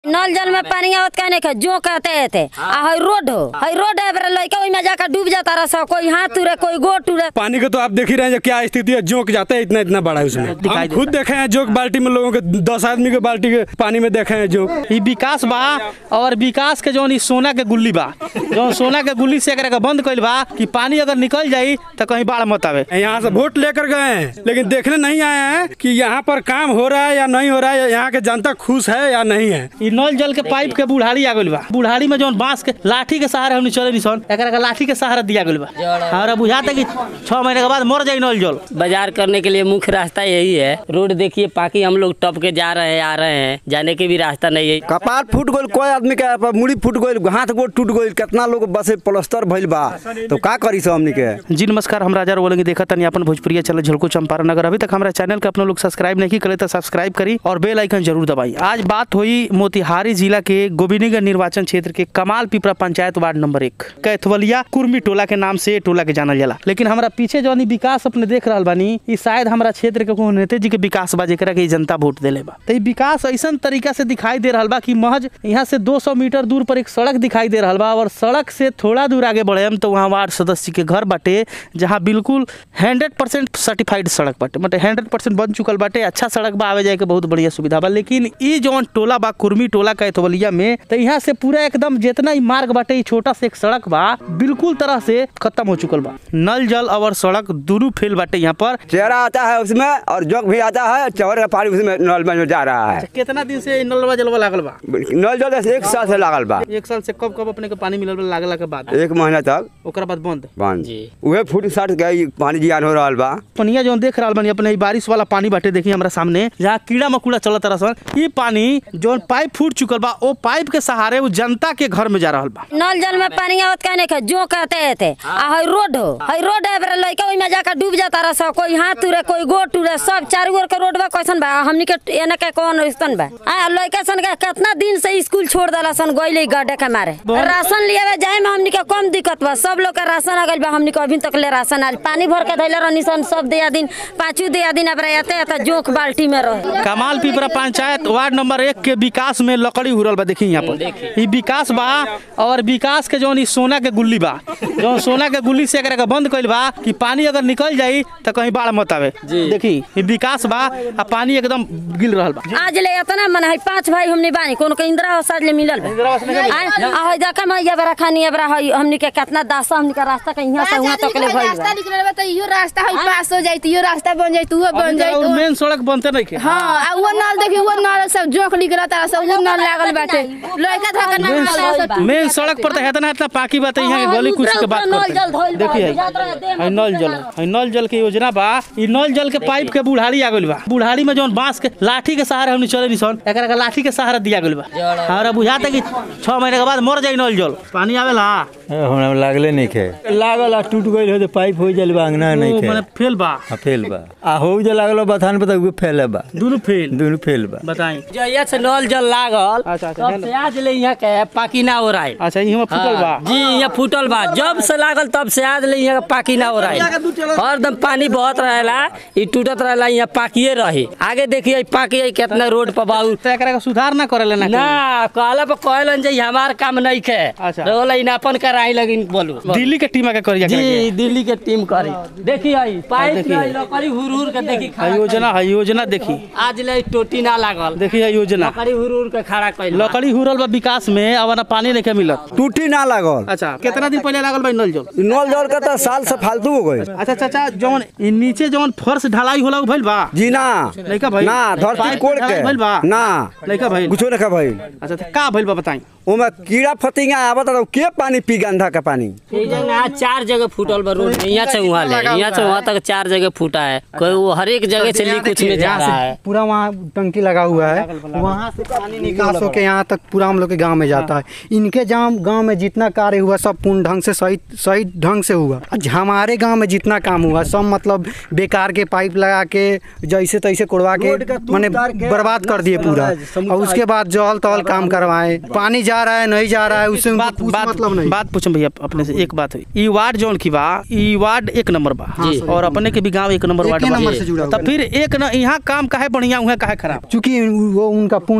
नल जल में पानी आवत का नहीं जो कहते थे आ हई रोड हो हई रोड है बरे लइका ओइ में जाकर डूब जाता रहा कोई हाथ टूरे कोई गोड़ टूरे पानी का तो आप देख ही रहे हैं जो क्या स्थिति है जोक जाता है इतना इतना बड़ा है उसमें दिखाई हम खुद देखे हैं जोक बाल्टी में लोगों के दस आदमी के बाल्टी के पानी में देखे हैं जोक ई विकास बा और विकास के जौन ई सोना के गुल्ली बा जौन सोना के गुल्ली से एकरा के बंद कइल बा कि पानी अगर निकल जाई तो कहीं बाढ़ मत आवे यहाँ से वोट लेकर गए हैं लेकिन देखने नहीं आए हैं कि यहाँ पर काम हो रहा है या नहीं हो रहा है यहाँ के जनता खुश है या नहीं है ई नल जल के पाइप के बुढ़ाड़ी आ गइल बा बुढ़ाड़ी में जौन बांस के लाठी के सहारे हमनी चले निसन एकरा के लाठी के सहारा दिया गइल बा हमरा बुझाता कि छह महीने के बाद मर जाई नल जल बाजार करने के लिए मुख्य रास्ता यही है रोड देखिए पाकि हम लोग टप के जा रहे हैं आ रहे हैं जाने के भी रास्ता नहीं है कपार फूट गइल कोई आदमी के प- मुड़ी फूट गइल हाथ गोड़ टूट गइल कितना लोग बसे प्लास्टर भइल बा तो का करी सब हमनी के जी नमस्कार हम राजा बोलेंगे देखा तनी अपन भोजपुरिया चैनल झलको चंपारण अगर अभी तक हमारे चैनल के अपने लोग सब्सक्राइब नहीं करे तो सब्सक्राइब करी और बेल आइकन जरूर दबाई आज बात हुई मोतिहारी जिला के गोबिनीगंज निर्वाचन क्षेत्र के कमाल पिपरा पंचायत वार्ड नंबर एक कैथवलिया कुर्मी टोला के नाम से टोला के जानल जाला लेकिन हमारा पीछे जौन ई विकास अपने देख रहा बानी ई शायद हमारा क्षेत्र के कोनो नेता जी के विकास बा जेकरा के ई जनता वोट देले बा तो ई विकास ऐसा तरीका से दिखाई दे रहा बा कि महज यहाँ से 200 मीटर दूर पर एक सड़क दिखाई दे रहा बा और सड़क से थोड़ा दूर आगे बढ़े हम तो वहाँ वार्ड सदस्य के घर बाटे जहाँ बिल्कुल हंड्रेड परसेंट सर्टिफाइड सड़क बाटे मतलब हंड्रेड परसेंट बन चुकल बाटे अच्छा सड़क बा आवे जाए के बहुत बढ़िया सुविधा बा लेकिन ई जौन टोला बा कुर्मी टोला कैथवलिया में तो यहाँ से पूरा एकदम जितना ही मार्ग बाटे ई छोटा से एक सड़क बा बिल्कुल तरह से खत्म हो चुकल बा नल जल और सड़क दोनों फेल बाटे यहाँ पर चेहरा आता है उसमें और जोक भी आता है चौर का पानी उसमें नल में जा रहा है कितना दिन से नलवा जलवा लागल बा नल जल से एक साल से लागल बा एक साल से कब कब अपने के पानी मिलल बा लागला के बाद एक महीना तक ओकरा बाद बंद बंद जी। उहे फुट साट के ई पानी जियान हो रहल बा पनिया जौन देख रहल बानी अपने ई बारिश वाला पानी बाटे देखी हमरा सामने जहाँ कीड़ा मकोड़ा चलत रहा ई पानी जौन पाइप फूट चुकल बा ओ पाइप के सहारे वो जनता के घर में जा रहल बा नल जल में पानी आवत का नहीं जो कहते थे आ हई रोड हो हई रोड है बरे लइका ओइ में जाकर डूब जाता रहा कोई हाथ टूरे कोई गोड़ टूरे सब चारू ओर के रोड बा कैसन बा हमनी के एने के कौन ऐसन बा आ लइका सन के कितना दिन से स्कूल छोड़ देला सन गइले गड्ढे के मारे राशन लियावे जाए में हमनी के कम दिक्कत बा सब लोग के राशन आ गइल बा हमनी के अभी तक ले राशन आल पानी भर के धइले रहनी सन सब दिया दिन पाँचों दिया दिन अब रहते आता जोक बाल्टी में रहे कमाल पिपरा पंचायत वार्ड नंबर एक के विकास में लकड़ी हुरल बा देखी यहाँ पर ई विकास बा और विकास के जौन ई सोना के गुल्ली बा जौन सोना के गुल्ली से एकरा के बंद कइल बा कि पानी अगर निकल जाई तो कहीं बाढ़ मत आवे देखी ई विकास बा आ पानी एकदम गिल रहल बा आज ले इतना मन है पांच भाई हमने बानी कोनो के इंदिरा आवास आज ले मिलल बा आ आ होय देखा मैं ये बरा खानी ये बरा है हमनी के कितना दासा हमनी का रास्ता के यहाँ से वहाँ तक ले भइल रास्ता बा निकलल बा त इहो रास्ता है पास हो जाई त इहो रास्ता बन जाई त उहो बन जाई तो मेन सड़क बनते नहीं के हां आ वो नल देखी वो नल सब जोख निकलता सब वो नल लागल बाटे लड़का धक्का ना मेन सड़क पर तो हेतना हेतना पाकी बात है यहाँ के गली कुछ के बात नल जल धइल करते बा, देखिए याद रहे देह में है नल जल है नल जल के योजना बा ई नल जल के पाइप के बुढ़ाड़ी आ गइल बा बुढ़ाड़ी में जौन बांस के लाठी के सहारे हमनी चले निसन एकरा के लाठी के सहारा दिया गइल बा हमरा बुझाता कि छह महीने के बाद मर जाई नल जल पानी आवेला हमरा लागले नहीं खे लागल आ टूट गइल हो तो पाइप हो जल बा अंगना नहीं ओ खे माने फेल बा हाँ फेल बा आ हो जे लागल बथान पे तो फेल बा दोनों फेल दोनों फेल बा बताई जहिया से नल जल लागल अच्छा, अच्छा, तब से आज ले यहाँ के पाकी ना हो रहा है अच्छा इहवा फुटल बा हाँ, जी यहाँ फूटल बा जब से लागल तब से आज ले यहाँ के पाकी ना हो रहा है हरदम पानी बहत रहेला ई टूटत रहेला यहाँ पाकिए रही आगे देखिए पाकी है कितना रोड पर बाबू तो एकरा के सुधार ना करे लेना ना कहला पर कहलन जे हमार काम नहीं खे अच्छा। रोला इनापन कराई लगिन बोलू दिल्ली के टीम के करिया जी दिल्ली के टीम करी देखी आई पाइप देखिए। नहीं लकड़ी हुर हुर के देखी है खड़ा योजना है योजना देखी आज ले टोटी ना लागल देखी है योजना लकड़ी हुर हुर के खड़ा कैल लकड़ी हुरल बा विकास में अब ना पानी नहीं के मिलत टूटी ना लागल अच्छा कितना दिन पहले लागल भाई नल जल नल जल का तो साल से फालतू हो गई अच्छा चाचा जौन ई नीचे जौन फर्श ढलाई होला उ भइल बा जी ना लइका भइल ना धरती पाइप कोड़ ढलाई भइल बा के ना लइका भइल कुछो नहीं भइल अच्छा तो का भइल बा बताई ओमे कीड़ा फतिंगा आवत तो के पानी पी गंधा का पानी ये जगह आज चार जगह फूटल बा रोड में यहाँ से वहाँ ले यहाँ से वहाँ तक चार जगह फूटा है कोई वो हर एक जगह से लीक कुछ में जा रहा है पूरा वहाँ टंकी लगा हुआ है वहाँ से पानी निकास होके यहाँ तक पूरा हम लोग के गांव में जाता है इनके जहाँ गांव में जितना कार्य हुआ सब पूर्ण ढंग से सही सही ढंग से हुआ आज हमारे गांव में जितना काम हुआ सब मतलब बेकार के पाइप लगा के जैसे तैसे कोड़वा के मैंने बर्बाद कर दिए पूरा और उसके बाद जल तल काम करवाए पानी जा रहा है नहीं जा रहा है उससे उनको बात कुछ बात मतलब नहीं बात पूछम भैया अपने से एक बात हुई ई वार्ड जौन की बा ई वार्ड एक नंबर बा और अपने के भी गांव एक नंबर वार्ड एके बा नंबर से जुड़ा हुआ तो फिर एक न यहाँ काम काहे बढ़िया हुआ काहे खराब चूंकि वो उनका पूर्णतः गांव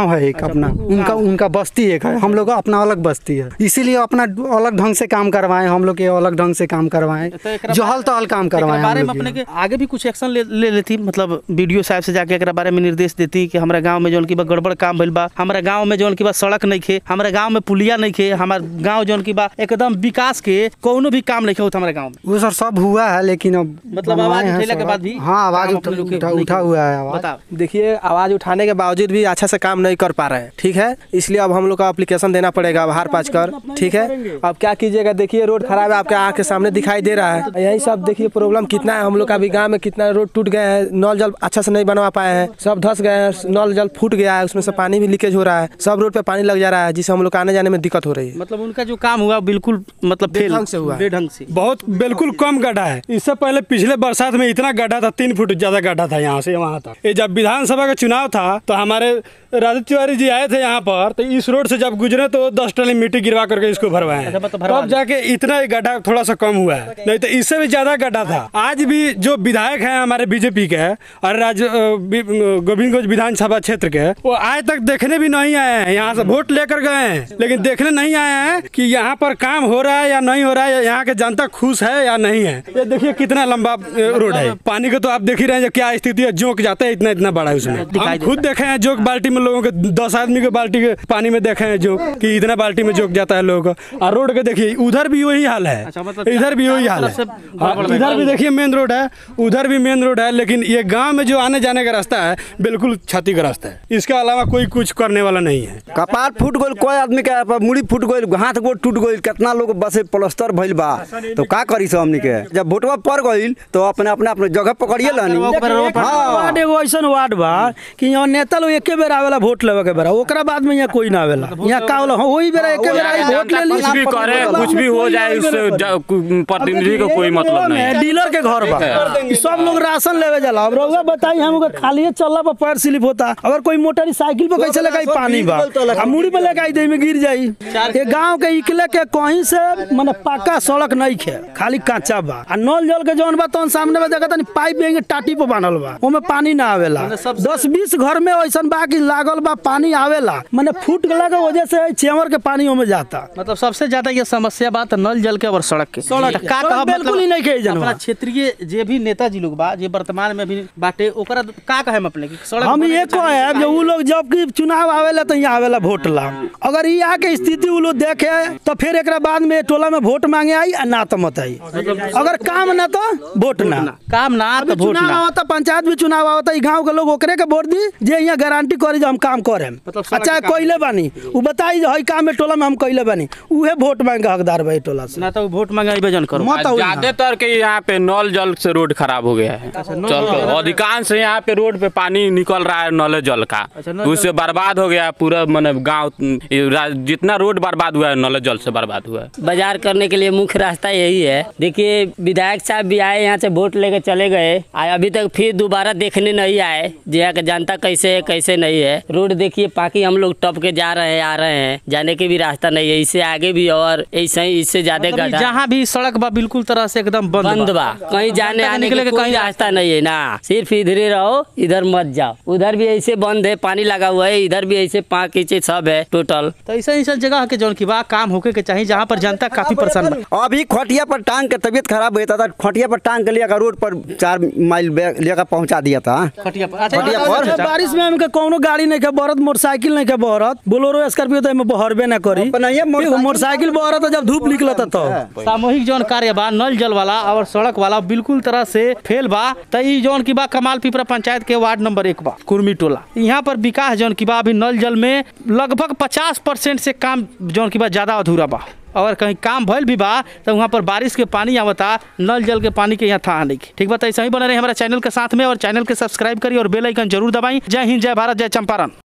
गांव है एक अपना उनका उनका बस्ती एक है हम लोग का अपना अलग बस्ती है इसीलिए अपना अलग ढंग से काम करवाएं हम लोग के अलग ढंग से काम करवाएं तो एकरा जहल तहल काम एकरा करवाएं बारे हम में लोग अपने के। के आगे भी कुछ एक्शन ले, ले लेती मतलब वीडियो साहब से जाके एकरा बारे में निर्देश देती कि हमारा गांव में जौन की बा गड़बड़ काम भइल बा हमारा गांव में जौन की बा सड़क नहीं खे हमारा गांव में पुलिया नहीं खे हमारा गांव जौन की बा एकदम विकास के कोनो भी काम नहीं खे होता हमारे गांव में वो सर सब हुआ है लेकिन अब मतलब आवाज बनवाए हैं उठेला के सड़क। बाद भी हाँ आवाज काम उठा, अपने लोग के उठा, नहीं उठा किया। हुआ है आवाज बताओ देखिए आवाज़ उठाने के बावजूद भी अच्छा से काम नहीं कर पा रहे हैं ठीक है इसलिए अब हम लोग का एप्लीकेशन देना पड़ेगा अब हार पाँच कर ठीक है अब क्या कीजिएगा देखिए रोड खराब है आपके आँख के सामने दिखाई दे रहा है यही सब देखिए प्रॉब्लम कितना है हम लोग का अभी गाँव में कितना रोड टूट गए हैं नल जल अच्छा से नहीं बनवा पाए हैं सब धस गए हैं नल जल फूट गया है उसमें से पानी भी लीकेज हो रहा है सब रोड पे पानी लग जा रहा है जिससे हम लोग को आने जाने में दिक्कत हो रही है मतलब उनका जो काम हुआ बिल्कुल मतलब फेल बेढंग से हुआ है। बेढंग से बहुत बिल्कुल कम गड्ढा है इससे पहले पिछले बरसात में इतना गड्ढा था तीन फुट ज्यादा गड्ढा था यहाँ से वहाँ तक ये जब विधानसभा का चुनाव था तो हमारे राजू तिवारी जी आए थे यहाँ पर तो इस रोड से जब गुजरे तो दस टन मिट्टी गिरवा करके इसको भरवाए हैं। अच्छा, मतलब भरवा तब जाके इतना ही गड्ढा थोड़ा सा कम हुआ है नहीं तो इससे भी ज्यादा गड्ढा था आज भी जो विधायक हैं हमारे बीजेपी के और राज्य अ, बी- अ, गोविंदगंज विधानसभा क्षेत्र के वो आज तक देखने भी नहीं आए हैं यहाँ से वोट लेकर गए हैं लेकिन देखने नहीं आए हैं कि यहाँ पर काम हो रहा है या नहीं हो रहा है यहाँ के जनता खुश है या नहीं है ये देखिए कितना लंबा अ, रोड है पानी का तो आप देख ही रहे हैं क्या स्थिति है जोक जाता है इतना इतना बड़ा है उसमें दिखाई हम खुद देखे हैं जोक बाल्टी में लोगों के दस आदमी के बाल्टी के पानी में देखे हैं जोक कि इतना बाल्टी में जोक जाता है लोगों का और रोड के देखिए उधर भी वही हाल है अच्छा, मतलब इधर भी वही हाल है तरफ से हाँ, गड़बड़ है। इधर भी देखिए मेन रोड है उधर भी मेन रोड है लेकिन ये गांव में जो आने जाने का रास्ता है बिल्कुल क्षतिग्रस्त है इसके अलावा कोई कुछ करने वाला नहीं है कपार फूट गइल कोई आदमी के आप मुड़ी फूट गइल हाथ गोड़ टूट गइल कितना लोग बसे प्लास्टर भइल बा तो का करी सब हमनी के जब वोटवा पड़ गइल तो अपने अपने अपने जगह पकड़िए लानी हाँ वार्ड एगो ऐसन वार्ड बा कि यहाँ नेता लोग एके बेर आवेला वोट लेवे के बेरा ओकरा बाद में यहाँ कोई ना आवेला यहाँ का होला हाँ, वही बेरा एके बेर आई वोट ले ली कुछ भी करे कुछ भी हो जाए उससे जा- कु- प्रतिनिधि को कोई मतलब नहीं है। डीलर के घर बा ई सब लोग राशन लेवे जाला अब रउआ बताई हम खाली चलला पर पैर स्लिप होता अगर कोई मोटरसाइकिल पे कैसे लेके आई पानी बा आ मुड़ी पे लेके आई दे में गिर जाई ये गांव के इकले के कहीं से माने पक्का सड़क नहीं खे खाली कांचा बा आ नल जल के जौन बा तौन सामने में देखा तनी पाइप भी टाटी पे बांधल बा ओमे पानी ना आवेला दस बीस घर में ऐसन बा कि लागल बा पानी आवेला माने फूट गला के वजह से चेवर के पानी ओमे जाता मतलब सबसे ज्यादा ये समस्या बात नल जल के और सड़क के सड़क तो के। का सड़क कहब बिल्कुल ही नहीं कही जनवा। अपना क्षेत्रीय जे भी नेताजी लोग बा जे वर्तमान में भी बाटे ओकरा का कहे अपने की सड़क हम बने ये के चाहिए। कहे जो उ लोग जब की चुनाव आवेला तो यहाँ आवेला वोट ला अगर ये आके स्थिति उ लोग देखे तो फिर एक बाद में टोला में वोट मांगे आई आ ना तो मत आई अगर काम ना तो वोट ना काम ना अभी तो वोट चुनाव ना आवता पंचायत भी चुनाव आवता ई गांव के लोग ओकरे के वोट दी जे यहाँ गारंटी करी जो हम काम करे मतलब सड़क अच्छा के काम। कोइले बानी उ बताई जो हई काम में टोला में हम कइले बानी उहे वोट मांगे के हकदार भाई टोला से ना तो वोट मांगे जन करो मत होई ना। ज्यादातर के यहाँ पे नल जल से रोड खराब हो गया है चल तो अधिकांश यहाँ पे रोड पे पानी निकल रहा है नल जल का नल उससे बर्बाद हो गया पूरा मतलब गाँव जितना रोड बर्बाद हुआ है नल जल से बर्बाद हुआ है बाजार करने के लिए मुख्य रास्ता यही है देखिए विधायक साहब भी आए यहाँ से वोट लेके चले गए आए अभी तक फिर दोबारा देखने नहीं आए जो यहाँ का जनता कैसे है कैसे नहीं है रोड देखिए पाकि हम लोग टप के जा रहे हैं आ रहे हैं जाने के भी रास्ता नहीं है इससे आगे भी और ऐसे ही इससे ज्यादा मतलब गड्ढा जहाँ भी सड़क बा बिल्कुल तरह से एकदम बंद बंद बा कहीं जाने जनता के आने निकले के के कोई कहीं रास्ता नहीं है ना सिर्फ इधर ही रहो इधर मत जाओ उधर भी ऐसे बंद है पानी लगा हुआ है इधर भी ऐसे पाँच नीचे सब है टोटल तो ऐसा ऐसा जगह के जौन की बा काम होके के चाहिए जहाँ पर जनता काफी परेशान बा अभी खटिया पर टांग के तबीयत खराब होता था खटिया पर टांग के लेकर रोड पर चार माइल बे- लेकर पहुंचा दिया था खटिया पर अच्छा, खटिया अच्छा, पर? अच्छा, बारिश में हमके कोनो गाड़ी नहीं के बहरत मोटरसाइकिल नहीं के बहरत बोलोरो स्कॉर्पियो तो एमे बहरबे ना करी अपना ये मोटरसाइकिल- मोटरसाइकिल बहरत तो जब धूप निकलता तो सामूहिक जौन कार्य बा नल जल वाला और सड़क वाला बिल्कुल तरह से फेल बा त ई जौन की बा कमाल पिपरा पंचायत के वार्ड नंबर एक बा कुर्मी टोला यहाँ पर विकास जौन की बा अभी नल जल में लगभग पचास परसेंट से काम जौन की बा ज्यादा अधूरा बा अगर कहीं काम भइल भी बा तो वहाँ पर बारिश के पानी आवता नल जल के पानी के यहाँ था नहीं ठीक बा तो ऐसा ही बने रहे हमारा चैनल के साथ में और चैनल के सब्सक्राइब करिए और बेल आइकन जरूर दबाई जय हिंद जय भारत जय चंपारण